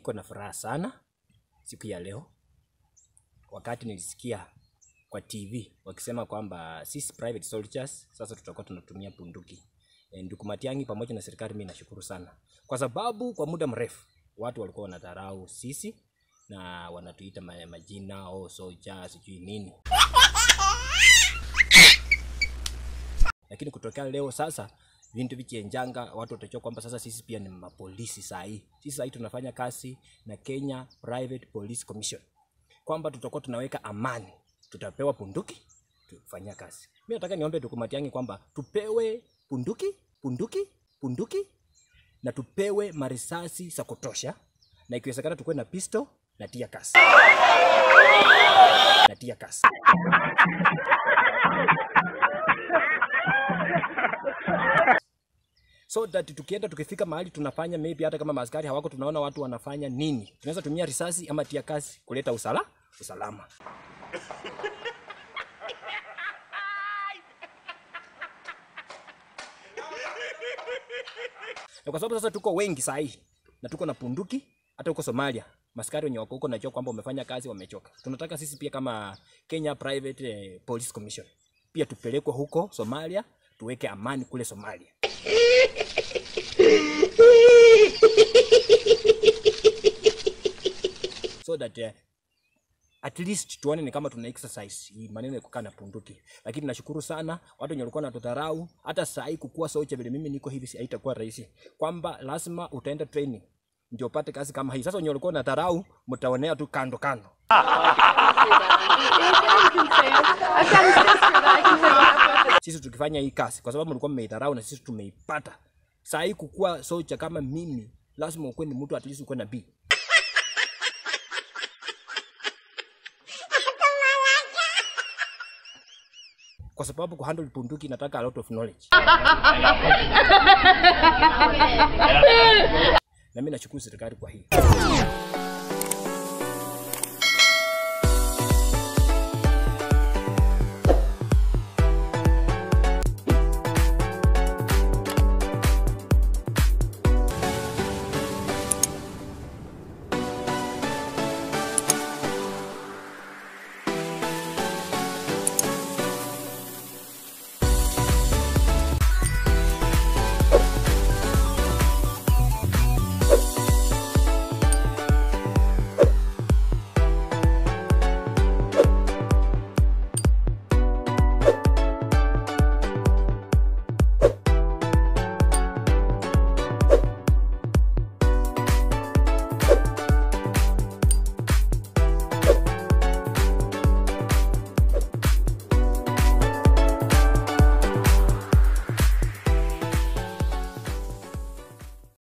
niko na furaha sana siku ya leo, wakati nilisikia kwa TV wakisema kwamba sisi private soldiers sasa tutakuwa tunatumia bunduki. E, ndugu Matiang'i pamoja na serikali, mimi nashukuru sana kwa sababu kwa muda mrefu watu walikuwa wanadharau sisi na wanatuita ma- majina oh, soldier sijui nini, lakini kutokea leo sasa vintu vichenjanga, watu watajua kwamba sasa sisi pia ni mapolisi saa hii. Sisi saa hii tunafanya kazi na Kenya Private Police Commission, kwamba tutakuwa tunaweka amani, tutapewa bunduki tufanyia kazi. Mimi nataka niombe ndugu Matiang'i kwamba tupewe bunduki, bunduki, bunduki na tupewe marisasi za kutosha, na ikiwezekana tukuwe na pistol na tia gas na tia gas. so that tukienda tukifika mahali tunafanya maybe hata kama maaskari hawako, tunaona watu wanafanya nini, tunaweza tumia risasi ama tia kasi kuleta usala usalama. na kwa sababu sasa tuko wengi saa hii na tuko na punduki, hata huko Somalia maskari wenye wako huko najua kwamba wamefanya kazi, wamechoka. Tunataka sisi pia kama Kenya Private eh, Police Commission pia tupelekwe huko Somalia, tuweke amani kule Somalia. so that uh, at least tuone ni kama tuna exercise hii maneno ya kukaa na punduki. Lakini nashukuru sana watu wenye walikuwa wanatudharau, hata saa hii kukua socha vile mimi niko hivi, si haitakuwa rahisi, kwamba lazima utaenda training ndio upate kazi kama hii. Sasa wenye walikuwa wanadharau, mtaonea tu kando kando. Sisi tukifanya hii kazi, kwa sababu mlikuwa mmeidharau na sisi tumeipata. Saa hii kukua socha kama mimi, lazima ukuwe ni mtu at least ukuwe na B. kwa sababu kuhandle bunduki inataka a lot of knowledge. na mimi nashukuru serikali kwa hii.